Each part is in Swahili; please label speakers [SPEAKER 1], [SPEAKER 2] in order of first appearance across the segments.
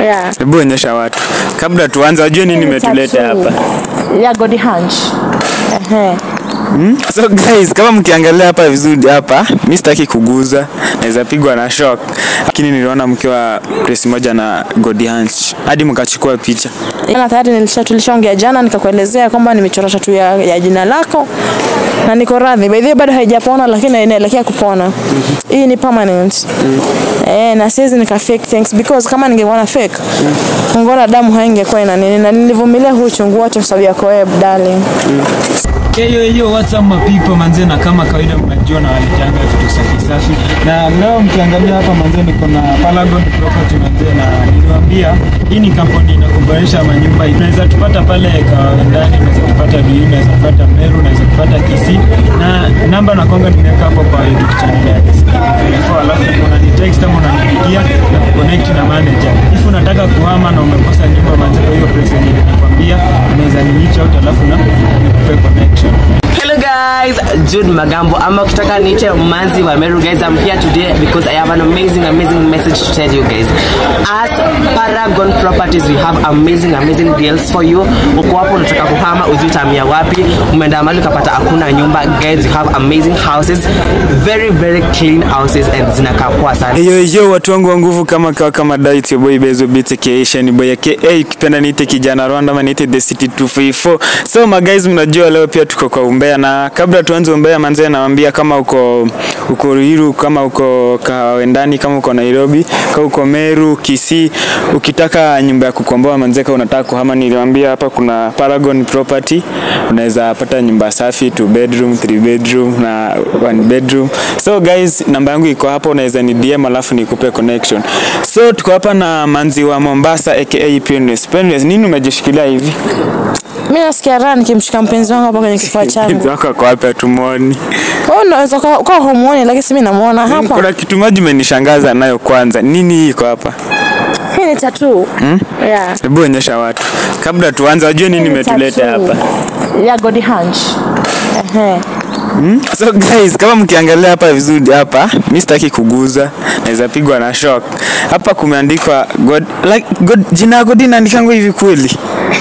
[SPEAKER 1] Yeah.
[SPEAKER 2] Hebu onyesha watu kabla tuanze, wajue nini imetuleta hapa.
[SPEAKER 1] Ya Godi Hunch. Ehe.
[SPEAKER 2] So guys, kama mkiangalia hapa vizuri hapa, mi sitaki kuguza, naweza pigwa na shock, lakini niliona mkiwa press moja na Godi Hunch hadi mkachukua picha.
[SPEAKER 1] Jana tayari nilisha tulishaongea jana nikakuelezea kwamba nimechora tatu ya, ya jina lako na niko radhi. By the way bado haijapona lakini inaelekea kupona. Hii ni permanent. Eh, na siwezi nika fake things because kama ningekuwa na fake ungeona damu haingekuwa ina nini na nilivumilia huu uchungu wote kwa sababu yako wewe darling.
[SPEAKER 3] Hiyo hiyo what's up my people manze, na kama kawaida mnajua na walijanga vitu safi safi, na leo mkiangalia hapa manze, niko na Paragon Property manze, na niliwaambia hii ni kampuni inakuboresha manyumba. Unaweza tupata pale Kawendani, unaweza tupata Biu, unaweza tupata Meru, unaweza tupata Kisii, na namba na konga nimeweka hapo kwa YouTube channel ya Kisii alafu unanitext ama unanipigia na kuconnect na manager. If unataka kuhama na umekosa nyumba manze, kwa hiyo place yenye ninakwambia unaweza ni reach out alafu na nikupe connection.
[SPEAKER 4] Hello guys, Jude Magambo. ama ukitaka niite manzi wa Meru guys. I'm here today because I have an amazing amazing message to tell you guys. As Paragon Properties we have amazing amazing deals for you. Uko hapo unataka kuhama ujui utamia wapi? Umeenda mahali ukapata hakuna nyumba guys. We have amazing houses, very very clean houses and zinakaa poa sana.
[SPEAKER 2] Yo yo, watu wangu wa nguvu, kama kawa kama diet ya boy Bezo Beats aka ni boy yake hey, ukipenda niite kijana Rwanda ama niite the city 254. So my guys, mnajua leo pia tuko kwa umbea, na kabla tuanze umbea manzee, nawaambia kama uko uko Ruiru, kama uko Kawendani, kama uko Nairobi, kama uko Meru, Kisii, ukitaka nyumba ya kukomboa manzee, kama unataka kuhama, niliwaambia hapa kuna Paragon Property, unaweza pata nyumba safi, two bedroom, three bedroom na one bedroom. So guys, namba yangu iko hapo, unaweza ni DM alafu nikupe connection. So tuko hapa na manzi wa Mombasa aka Painless. Painless, nini umejishikilia hivi?
[SPEAKER 1] Mimi nasikia raha nikimshika mpenzi wangu hapa kwenye kifua
[SPEAKER 2] Mpenzi
[SPEAKER 1] changu.
[SPEAKER 2] wako ako wapi atumuoni?
[SPEAKER 1] Wewe unaweza kuwa kuwa humuoni lakini si mimi namuona hapa.
[SPEAKER 2] Kuna kitu moja imenishangaza nayo kwanza. Nini hii iko hapa?
[SPEAKER 1] Hii ni tattoo. Yeah.
[SPEAKER 2] Hebu onyesha watu. Kabla tuanze wajue nini imetuleta
[SPEAKER 1] Tattoo.
[SPEAKER 2] hapa.
[SPEAKER 1] Ya Godi Hunch. Ehe.
[SPEAKER 2] So guys, kama mkiangalia hapa vizuri hapa, mi sitaki kuguza, naweza pigwa na shock. Hapa kumeandikwa God, like, God, jina ya God inaandikangwa hivi kweli?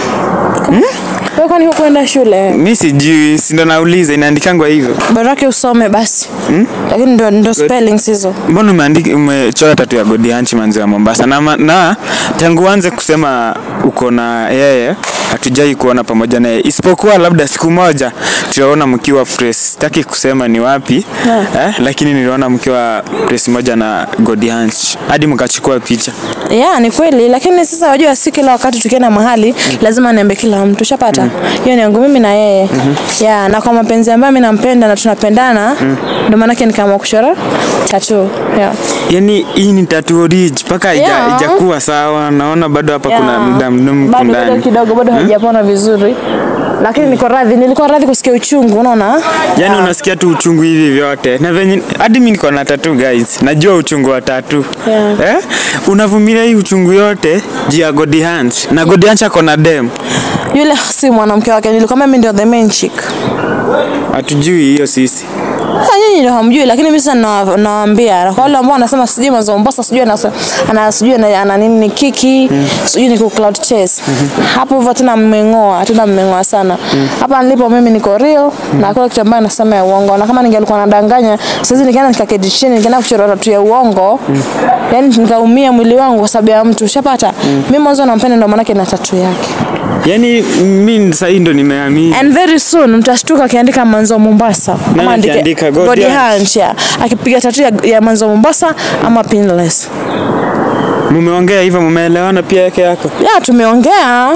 [SPEAKER 1] Wewe kwani hukwenda shule?
[SPEAKER 2] Mi sijui, si ndo nauliza inaandikangwa hivyo.
[SPEAKER 1] Baraka usome basi. Lakini ndo ndo spellings hizo.
[SPEAKER 2] Mbona umeandika umechora tatu ya God Hanchi manzi wa Mombasa na, ma- na tangu uanze kusema uko na yeye hatujai kuona pamoja naye isipokuwa labda siku moja tutaona mkiwa press. Sitaki kusema ni wapi eh, lakini niliona mkiwa press moja na God Hanchi hadi mkachukua picha.
[SPEAKER 1] Yeah, ni kweli lakini sasa wajua si kila wakati tukienda mahali lazima niambe kila mtu. Ushapata? Hiyo ni yangu mimi na yeye. Yeah, na kwa mapenzi ambayo mimi nampenda na tunapendana ndio maana yake nikaamua kuchora tattoo. Yeah.
[SPEAKER 2] Yani hii ni tattoo ridge mpaka haija-
[SPEAKER 1] Yeah.
[SPEAKER 2] haijakuwa sawa. Naona bado hapa kuna
[SPEAKER 1] Yeah.
[SPEAKER 2] damdum
[SPEAKER 1] bado bado
[SPEAKER 2] ndani.
[SPEAKER 1] kidogo bado haijapona vizuri. Lakini niko radhi, nilikuwa radhi kusikia uchungu, unaona?
[SPEAKER 2] Yani unasikia tu uchungu hivi vyote na venye hadi mimi niko na tattoo guys, najua uchungu wa tattoo
[SPEAKER 1] Yeah.
[SPEAKER 2] eh? Unavumilia hii uchungu yote juu ya God Hands na God Hands ako na dem,
[SPEAKER 1] Yule si mwanamke wake, nilikwambia mimi ndio the main chick.
[SPEAKER 2] hatujui hiyo sisi.
[SPEAKER 1] Sasa nyinyi ndio hamjui, lakini mimi sasa nawa- nawaambia na kwa wale ambao wanasema sijui mwanzo Mombasa, sijui ana ana sijui ana, ana nini ni kiki, sijui ni ku cloud chase. Hapo hivyo tena mmeng'oa, tena mmeng'oa sana. Hapa nilipo mimi niko real na hakuna kitu ambacho nasema ya uongo. Na kama ningelikuwa nadanganya, sasa nikaenda nikaketi chini, nikaenda kuchora tatu ya uongo. Yaani nikaumia mwili wangu kwa sababu ya mtu. Ushapata? Mimi mwanzo nampenda ndio maana na tatu yake.
[SPEAKER 2] Yani mimi sasa hii ndo nimeamini.
[SPEAKER 1] And very soon mtashtuka akiandika Manzo Mombasa.
[SPEAKER 2] Nani
[SPEAKER 1] Ama andike
[SPEAKER 2] akiandika God
[SPEAKER 1] God
[SPEAKER 2] Hands?
[SPEAKER 1] Hands, yeah. Akipiga tatu ya, ya Manzo Mombasa ama Pinless.
[SPEAKER 2] Mumeongea hivyo, mumeelewana pia yake yako
[SPEAKER 1] Ya tumeongea.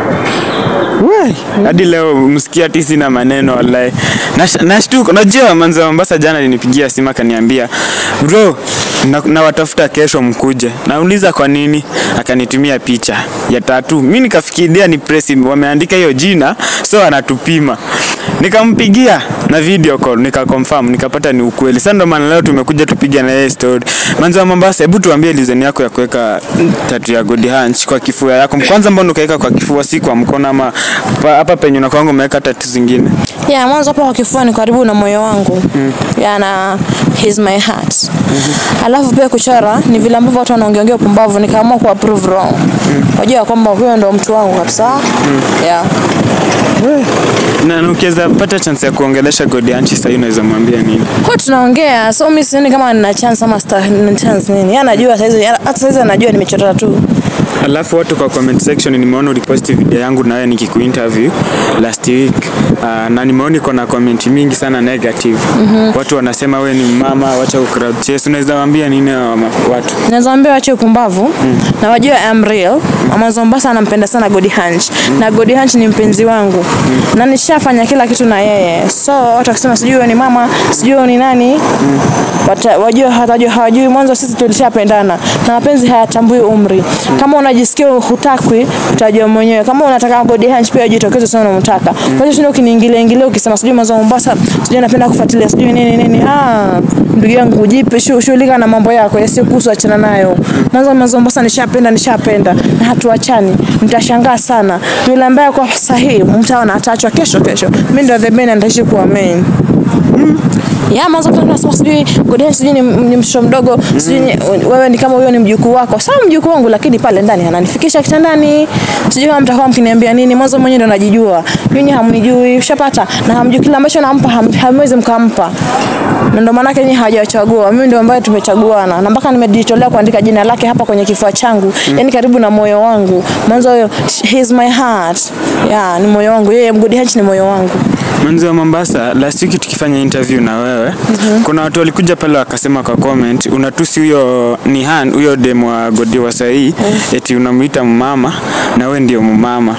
[SPEAKER 2] Wai, hadi leo msikia ati sina maneno wallahi. Nash- Nashtuka, unajua manzi wa Mombasa jana alinipigia simu akaniambia bro, na, na watafuta kesho mkuje. Nauliza kwa nini, akanitumia picha ya tatu. Mimi nikafikiria ni press wameandika hiyo jina, so anatupima. nikampigia na video call nikaconfirm nikapata ni ukweli sasa ndo maana leo tumekuja tupige na yeye story manzi wa Mombasa hebu tuambie reason yako ya kuweka tatu ya God Hunch kwa kifua yako kwanza mbona ukaweka kwa kifua si kwa mkono ama pa- hapa penye unakwanga umeweka tatu zingine
[SPEAKER 1] ya mwanzo hapo kwa kifua ni karibu na moyo wangu ya na he's my heart alafu pia kuchora ni vile ambavyo watu wanaongeongea upumbavu nikaamua ku approve wrong wajua kwamba huyo ndo mtu wangu kabisa yeah.
[SPEAKER 2] na na ukiweza pata chance ya kuongelesha God Hunch sasa unaweza mwambia nini
[SPEAKER 1] kwa tunaongea so mi sioni kama nina chance ama sta- nina chance nini Yeye anajua saizi hata saizi anajua nimechora tu
[SPEAKER 2] Alafu watu kwa comment section nimeona uliposti video yangu nawe nikikuinterview last week uh, na nimeona iko na comment mingi sana negative. Watu wanasema we ni mama, wacha crowd chase. Unaweza waambia nini hawa ma- watu?
[SPEAKER 1] naweza waambia wache upumbavu na wajue I'm real Amazon Mombasa anampenda sana Godi Hunch na Godi Hunch ni mpenzi wangu na nishafanya kila kitu na yeye so watu wakisema sijui wewe ni mama sijui wewe ni nani wata, wajue hatajua hawajui mwanzo sisi tulishapendana na mapenzi hayatambui umri kama unajisikia hutakwi utajua mwenyewe kama unataka Godi Hunch pia jitokeze sana unamtaka kwa hiyo ukiniingilia ingilia ukisema sijui Amazon Mombasa sijui napenda kufuatilia sijui nini nini ah ndugu yangu jipe shu- shughulika na mambo yako yasiyokuhusu achana nayo mwanzo Amazon Mombasa nishapenda nishapenda na hatuachani mtashangaa sana yule ambaye kwa sahihi mtaona ataachwa kesho kesho mimi ndio the main na nitaishi kuwa main ya mwanzo mtu anasema sijui Godeni sijui ni, ni mtoto mdogo sijui ni- wewe ni kama huyo ni mjukuu wako sawa mjukuu wangu lakini pale ndani ananifikisha kitandani sijui kama mtakuwa mkiniambia nini mwanzo mwenyewe ndo najijua nyinyi hamnijui ushapata na hamjui kile ambacho nampa ham- hamwezi mkampa na ndo maanake nyinyi hawajachagua mimi ndio ambaye tumechaguana na mpaka nimejitolea kuandika jina lake hapa kwenye kifua changu yani karibu na moyo wangu mwanzo huyo he is my heart yeah ni moyo wangu yeye Good Hunch ni moyo wangu
[SPEAKER 2] Manzi wa Mombasa, last week tukifanya interview na wewe kuna watu walikuja pale wakasema kwa comment unatusi huyo ni Han huyo demo wa Godi wa sahii eti unamuita mama na we ndio mumama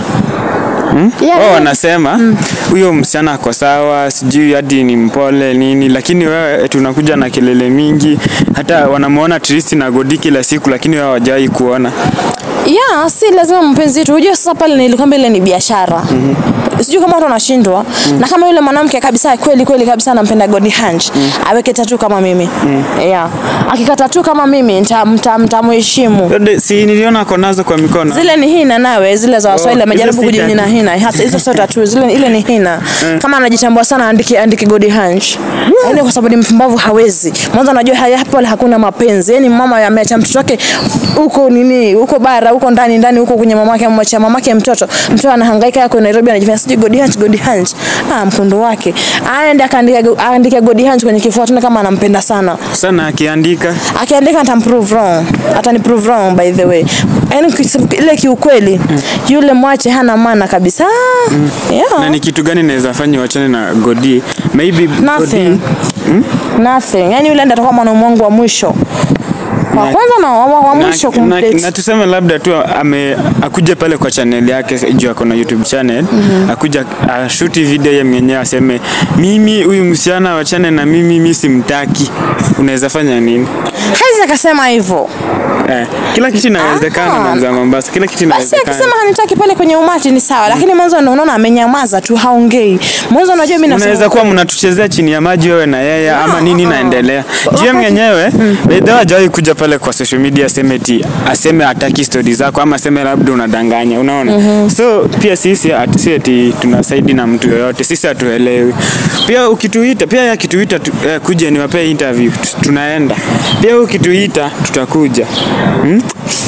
[SPEAKER 1] yeah,
[SPEAKER 2] wao
[SPEAKER 1] yeah.
[SPEAKER 2] wanasema huyo msichana ako sawa, sijui hadi ni mpole nini, lakini wewe eti unakuja na kelele mingi, hata wanamuona Tristi na Godi kila siku, lakini wewe hawajawahi kuona.
[SPEAKER 1] ya si lazima mpenzi wetu unajua sasa pale nilikwambia ile ni biashara sijui kama watu wanashindwa na kama yule mwanamke kabisa kweli kweli kabisa anampenda Godi Hunch aweke tatu kama mimi yeah. akikata tu kama mimi nita- mta- mtamheshimu
[SPEAKER 2] Dode, si niliona ako nazo kwa mikono.
[SPEAKER 1] zile ni hina nawe zile za waswahili
[SPEAKER 2] Oh,
[SPEAKER 1] amejaribu
[SPEAKER 2] hizo si
[SPEAKER 1] kujinina
[SPEAKER 2] tattoo.
[SPEAKER 1] hina hata hizo sio tatu zile ile ni hina kama anajitambua sana andike andike Godi Hunch yani kwa sababu ni mpumbavu hawezi mwanzo anajua haya hapo hakuna mapenzi yani mama ameacha mtoto wake huko nini huko bara huko ndani ndani huko kwenye mamake amwacha mamake mtoto mtoto anahangaika yako Nairobi anajifanya sijui Godi Hunch Godi Hunch ah mkondo wake aende akaandike aandike Godi Hunch kwenye kifua tuone kama anampenda sana
[SPEAKER 2] Sana akiandika
[SPEAKER 1] akiandika atamprove wrong atani prove wrong by the way yani kis- ile kiukweli yule mwache hana maana kabisa
[SPEAKER 2] na
[SPEAKER 1] yeah.
[SPEAKER 2] ni kitu gani naweza fanya wachane na Godi? Maybe
[SPEAKER 1] nothing
[SPEAKER 2] Godi
[SPEAKER 1] nothing yani yule ndiye atakuwa mwanaume wangu wa mwisho wa
[SPEAKER 2] Na-
[SPEAKER 1] kwanza na wa, wa mwisho
[SPEAKER 2] na, na,
[SPEAKER 1] kumdate
[SPEAKER 2] na tuseme labda tu ame akuje pale kwa channel yake juu ako na YouTube channel akuja ashuti video ye mwenyewe aseme mimi huyu msichana wachane na mimi mimi simtaki unaweza fanya nini
[SPEAKER 1] haizi akasema hivyo
[SPEAKER 2] eh, kila kitu inawezekana
[SPEAKER 1] Ah.
[SPEAKER 2] manzi wa Mombasa kila kitu
[SPEAKER 1] basi
[SPEAKER 2] inawezekana
[SPEAKER 1] akisema hanitaki pale kwenye umati ni sawa lakini mwanzo ndo unaona amenyamaza tu haongei mwanzo unajua mimi nasema
[SPEAKER 2] unaweza kuwa mnatuchezea chini ya maji wewe na yeye ama nini naendelea GM mwenyewe bedha hajawahi kuja pale kwa social media aseme eti aseme hataki stori zako ama aseme labda unadanganya unaona so pia sisi at- si eti tunasaidi na mtu yoyote sisi hatuelewi pia ukituita pia yeye akituita tu, eh, kuja niwapee interview tu- tunaenda pia ukituita tutakuja hmm?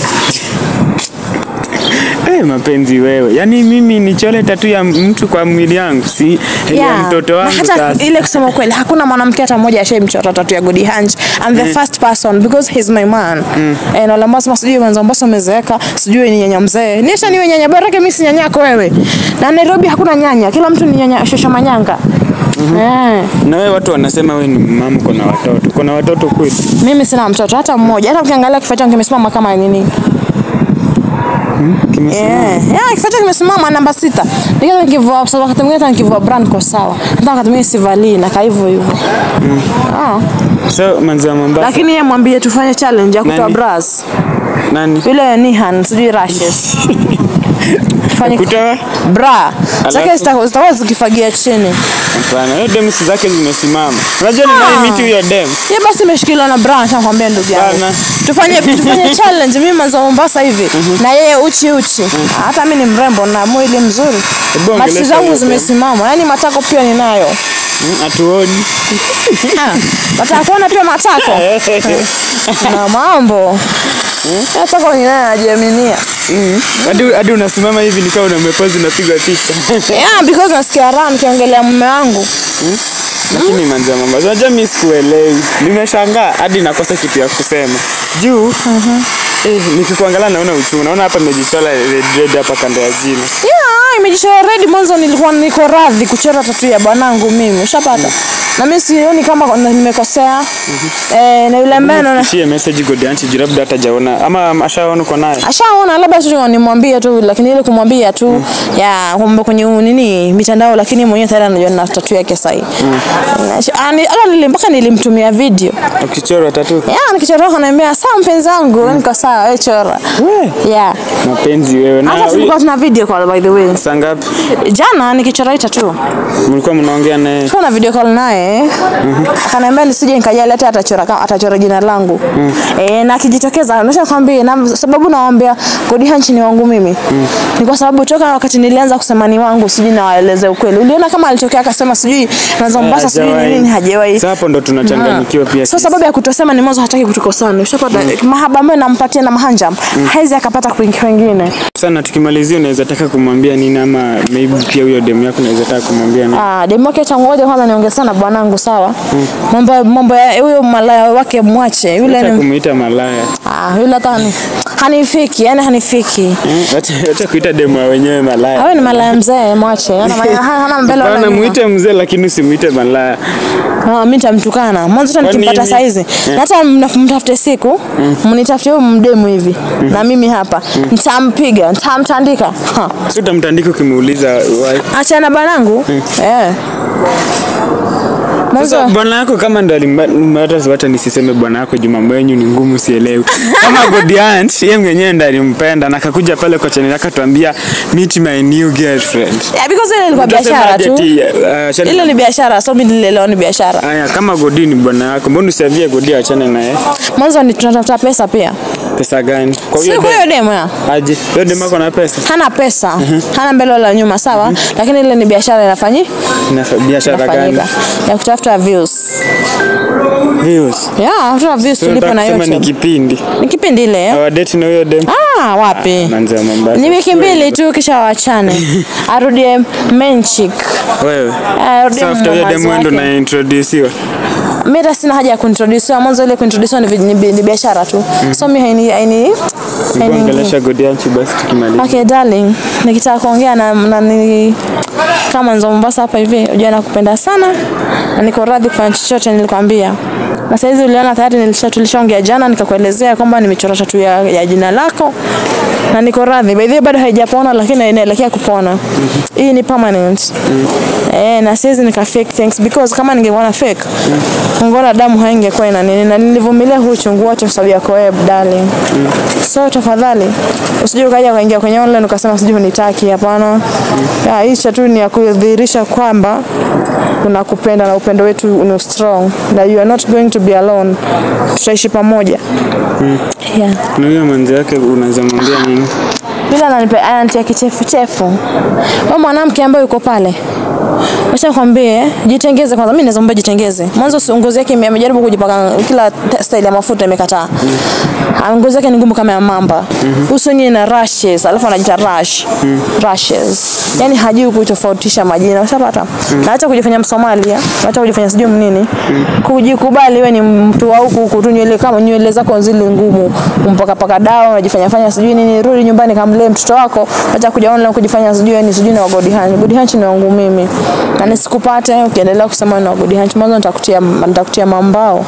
[SPEAKER 2] Eh, mapenzi wewe yaani mimi nichole tatu ya mtu kwa mwili yangu si ya
[SPEAKER 1] Yeah.
[SPEAKER 2] mtoto
[SPEAKER 1] Na
[SPEAKER 2] wangu
[SPEAKER 1] hata
[SPEAKER 2] sasa
[SPEAKER 1] ile kusema kweli hakuna mwanamke hata mmoja ashaimchora tatu ya Godi Hunch I'm the first person because he's my man eh, na lamba sema sijui mwanzo mbasa umezeeka sijui ni nyanya mzee nisha niwe nyanya bora yake mimi si nyanya yako wewe na Nairobi hakuna nyanya kila mtu ni nyanya shosha manyanga eh
[SPEAKER 2] na wewe watu wanasema wewe ni mama uko na watoto uko na watoto kweli
[SPEAKER 1] mimi sina mtoto hata mmoja hata ukiangalia kifaa changu kimesimama kama nini
[SPEAKER 2] Kimesimama.
[SPEAKER 1] Yeah. Yeah, kifaa changu kimesimama namba sita. Nikiwa nikivua sasa wakati mwingine hata nikivua brand kwa sawa. Hata wakati mwingine sivalii na hivyo hivyo. Ah.
[SPEAKER 2] so manzi wa Mombasa
[SPEAKER 1] Lakini yeye mwambie tufanye challenge ya kutoa
[SPEAKER 2] Nani?
[SPEAKER 1] bras.
[SPEAKER 2] Nani?
[SPEAKER 1] Yule Nihan sijui rashes. Fanye
[SPEAKER 2] Kutoa?
[SPEAKER 1] bra. Zake
[SPEAKER 2] Alafu?
[SPEAKER 1] zita- zitakuwa zikifagia chini.
[SPEAKER 2] Hapana, hiyo dem si zake zimesimama. Unajua ni nani miti huyo dem?
[SPEAKER 1] Ye basi imeshikiliwa na bra nakwambia ndugu yangu.
[SPEAKER 2] Bana.
[SPEAKER 1] Tufanye tufanye challenge mimi manzo Mombasa hivi na yeye uchi uchi. Hata mimi ni mrembo na mwili mzuri.
[SPEAKER 2] Hebu ongelesha
[SPEAKER 1] Mati zangu
[SPEAKER 2] hiyo
[SPEAKER 1] zimesimama. Yaani matako pia ninayo.
[SPEAKER 2] Mm, Hatuoni.
[SPEAKER 1] Ah, Nataka kuona pia matako. Na mambo. Nataka ninayo najiaminia.
[SPEAKER 2] Hadi hadi unasimama hivi ni kama unamepozi unapiga picha.
[SPEAKER 1] Yeah, because nasikia raha nikiongelea mume wangu.
[SPEAKER 2] Lakini manzi ya Mombasa, unajua mimi sikuelewi. Nimeshangaa hadi nakosa kitu ya kusema. Juu eh, nikikuangalia naona uchungu. Naona hapa nimejichola red red hapa kando ya jino.
[SPEAKER 1] Yeah, imejichora red mwanzo nilikuwa niko radhi kuchora tatu ya bwanangu mimi. Ushapata? Na mimi sioni kama nimekosea. Eh, na yule ambaye anaona
[SPEAKER 2] Shie message Godianchi juu labda hatajaona ama ashaona uko naye.
[SPEAKER 1] ashaona labda tu nimwambie tu lakini ile kumwambia tu ya kumbe kwenye u- nini mitandao lakini mwenyewe tayari anajua na tatu yake sahi mm. hata nili mpaka nilimtumia video
[SPEAKER 2] Ukichorwa tatu.
[SPEAKER 1] ya nikichora kanaambia sawa mpenzi wangu niko sawa wewe chora yeah
[SPEAKER 2] Mapenzi wewe na
[SPEAKER 1] hata tulikuwa tuna video call by the way
[SPEAKER 2] saa ngapi?
[SPEAKER 1] jana nikichora hii tatu
[SPEAKER 2] Mlikuwa mnaongea naye.
[SPEAKER 1] tulikuwa na video call naye akaniambia nisije nikajali hata atachora kama atachora jina langu eh na akijitokeza nasha kwambia na sababu nawaambia Godi Hanchi ni wangu mimi ni kwa sababu toka wakati nilianza kusema ni wangu sijui nawaeleze ukweli uliona kama alitokea akasema sijui naanza Mombasa sijui ni
[SPEAKER 2] Hajawahi.
[SPEAKER 1] nini hajawahi
[SPEAKER 2] Sasa hapo ndo tunachanganyikiwa pia.
[SPEAKER 1] so
[SPEAKER 2] sisi.
[SPEAKER 1] sababu ya kutosema ni mwanzo hataki kutukosana ushapata mahaba ambayo nampatia na mahanja haizi akapata kwingi kwingine
[SPEAKER 2] Sana tukimalizia unaweza taka kumwambia nini ama maybe pia huyo demu yako unaweza taka kumwambia nini?
[SPEAKER 1] Ah, demu wake tangoja kwanza niongee sana bwanangu sawa. Mambo mambo ya huyo malaya wake mwache. Yule
[SPEAKER 2] Acha
[SPEAKER 1] ni
[SPEAKER 2] kumuita malaya.
[SPEAKER 1] ah, yule hata ni hanifiki, yani hanifiki.
[SPEAKER 2] Eh, Acha acha kuita demu wa wenyewe malaya.
[SPEAKER 1] Awe ni malaya mzee mwache. Hana hana- hana mbele wala
[SPEAKER 2] Bana
[SPEAKER 1] nyuma.
[SPEAKER 2] muite mzee lakini usimuite malaya.
[SPEAKER 1] Ah, mimi nitamtukana. Mwanzo hata
[SPEAKER 2] Kwa
[SPEAKER 1] nikimpata
[SPEAKER 2] nini?
[SPEAKER 1] saizi. Na hata mna- mtafute siku, mnitafute huyo mdemu hivi. Na mimi hapa. Nitampiga, nitamtandika. Ha.
[SPEAKER 2] Si utamtandika ukimuuliza why.
[SPEAKER 1] Achana bwanangu. Eh.
[SPEAKER 2] Sasa
[SPEAKER 1] Mwanzo
[SPEAKER 2] bwana yako kama ndo alimba- hata hata nisiseme bwana yako juu mambo yenyu ni ngumu sielewi. Kama Godiant yeye mwenyewe ndo alimpenda na akakuja pale kwa channel yake atuambia meet my new girlfriend.
[SPEAKER 1] yeah, because ile ilikuwa
[SPEAKER 2] Utasema
[SPEAKER 1] biashara
[SPEAKER 2] aje
[SPEAKER 1] tu.
[SPEAKER 2] ati, uh, Shani-
[SPEAKER 1] Ile ni biashara, so mimi nilielewa ni biashara.
[SPEAKER 2] Aya, kama Godi ni bwana yako, mbona usiavie Godi achane naye?
[SPEAKER 1] Mwanzo ni tunatafuta pesa pia.
[SPEAKER 2] Pesa gani? Kwa
[SPEAKER 1] Si
[SPEAKER 2] huyo
[SPEAKER 1] kwa
[SPEAKER 2] dem-
[SPEAKER 1] hiyo demo ya.
[SPEAKER 2] aje? Huyo demu ako na pesa?
[SPEAKER 1] Hana pesa, hana mbele wala nyuma, sawa? Lakini ile ni biashara inafanyi
[SPEAKER 2] Ina biashara gani?
[SPEAKER 1] inafanyika ya kutafuta views.
[SPEAKER 2] Views.
[SPEAKER 1] Yeah, kutafuta views
[SPEAKER 2] So
[SPEAKER 1] tulipo
[SPEAKER 2] nataka
[SPEAKER 1] na
[SPEAKER 2] kusema ni
[SPEAKER 1] YouTube.
[SPEAKER 2] kipindi.
[SPEAKER 1] Ni kipindi ile. eh?
[SPEAKER 2] Awadate na huyo dem.
[SPEAKER 1] Ah, wapi?
[SPEAKER 2] Manzi wa Mombasa.
[SPEAKER 1] Ni wiki mbili tu kisha waachane. Arudie main chick.
[SPEAKER 2] Wewe.
[SPEAKER 1] Arudie
[SPEAKER 2] Sasa after huyo
[SPEAKER 1] mamazi
[SPEAKER 2] demu ndo
[SPEAKER 1] wake.
[SPEAKER 2] na introduce
[SPEAKER 1] Mimi hata sina haja ya kuintroduce. Mwanzo ile kuintroduce ni, vi- ni, bi- ni biashara tu. So mimi haini haini haini
[SPEAKER 2] Ongelesha Godi Anchi basi tukimaliza.
[SPEAKER 1] Okay darling, nikitaka kuongea na, na ni, kama nzo Mombasa hapa hivi, unajua nakupenda sana na niko radhi kufanya chochote nilikwambia. Na saizi uliona tayari nilisha tulishaongea jana nikakuelezea kwamba nimechora tatu ya, ya jina lako na niko radhi. By the way bado haijapona lakini inaelekea kupona. Hii ni permanent. Eh, na siwezi nika fake things because kama ningekuwa na fake ungeona damu haingekuwa ina nini na nilivumilia huu uchungu wote kwa sababu yako wewe darling. So tafadhali usije ukaja ukaingia kwenye online ukasema sijui hunitaki. Hapana. Ya, hii cha tu ni ya kudhihirisha kwamba unakupenda na upendo wetu ni strong na you are not going to be alone. Tutaishi pamoja. Yeah.
[SPEAKER 2] Na huyo manzi yake unaweza mwambia nini?
[SPEAKER 1] Yule ananipa ananitia kichefuchefu. Wewe mwanamke ambaye uko pale. Acha kwambie jitengeze kwanza. Mimi naweza mwambia jitengeze. Mwanzo si ngozi yake ime- amejaribu kujipaka kila te- style ya mafuta imekataa. Mm. Ngozi yake ni ngumu kama ya mamba. Uso wenyewe na rashes, alafu anajiita rash. Rashes. Yaani hajui kutofautisha majina. Ushapata? Na acha kujifanya Msomalia, na acha kujifanya sijui nini. Kujikubali wewe ni mtu wa huku huku tu nywele kama nywele zako zile ngumu. Kumpaka paka dawa, unajifanya fanya sijui nini. Rudi nyumbani kamlee mtoto wako. Acha kuja online kujifanya sijui ni sijui na wa God Hunch. God Hunch ni wangu mimi. Na nisikupate ukiendelea kusema na wa God Hunch, mwanzo nitakutia nitakutia mambao.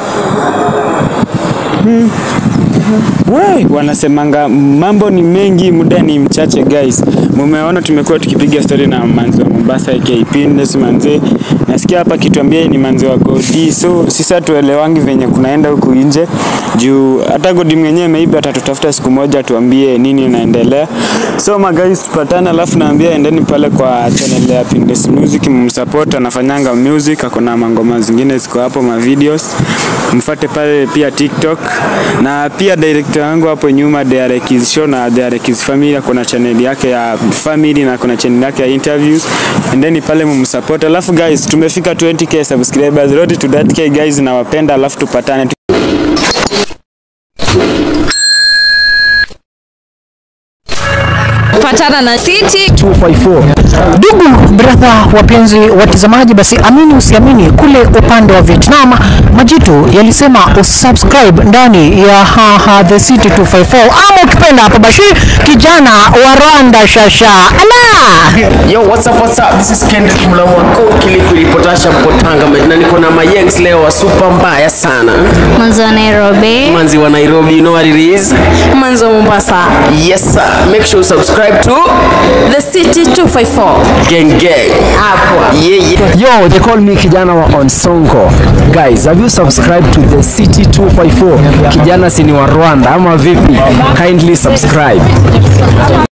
[SPEAKER 2] We, wanasemanga mambo ni mengi, muda ni mchache guys. Mumeona tumekuwa tukipiga story na manzi wa Mombasa aka Pines manze. Nasikia tumesikia hapa akituambia yeye ni manzi wa Godi, so sisi hatuelewangi venye kunaenda huku nje juu hata Godi mwenyewe maybe atatutafuta siku moja tuambie nini inaendelea. So magais, tupatane, alafu naambia endeni pale kwa channel ya Pindes Music mumsupport, anafanyanga music, akona mangoma zingine ziko hapo ma videos, mfuate pale pia TikTok na pia director wangu hapo nyuma Derekis Show na Derekis Family akona channel yake ya family na kuna channel yake ya interviews, endeni pale mumsupport. Alafu guys, tumefika 20k subscribers, road to that k guys, nawapenda, alafu tupatane
[SPEAKER 5] patana na City
[SPEAKER 6] 254. Ndugu brother, wapenzi watazamaji, basi amini usiamini, kule upande wa Vietnam majitu yalisema usubscribe ndani ya haha the city 254 ama ukipenda hapo Bashir kijana wa Rwanda shasha ala
[SPEAKER 4] Yo, what's up, what's up? This is Kendrick Mlamwako Kilikulipotasha Mpotanga na niko na mayengs leo wa super mbaya sana.
[SPEAKER 5] mwanzo wa Nairobi
[SPEAKER 4] Manzi wa Nairobi, you know what it is?
[SPEAKER 5] mwanzo wa Mombasa
[SPEAKER 4] Yes sir. Make sure you subscribe to
[SPEAKER 5] the city 254
[SPEAKER 4] Gang Gang.
[SPEAKER 5] hapo
[SPEAKER 4] Yeah, yeah.
[SPEAKER 6] Yo, they call me kijana wa Onsongo. Guys, have you subscribed to the City 254? Kijana si ni wa Rwanda ama vipi? Kindly subscribe.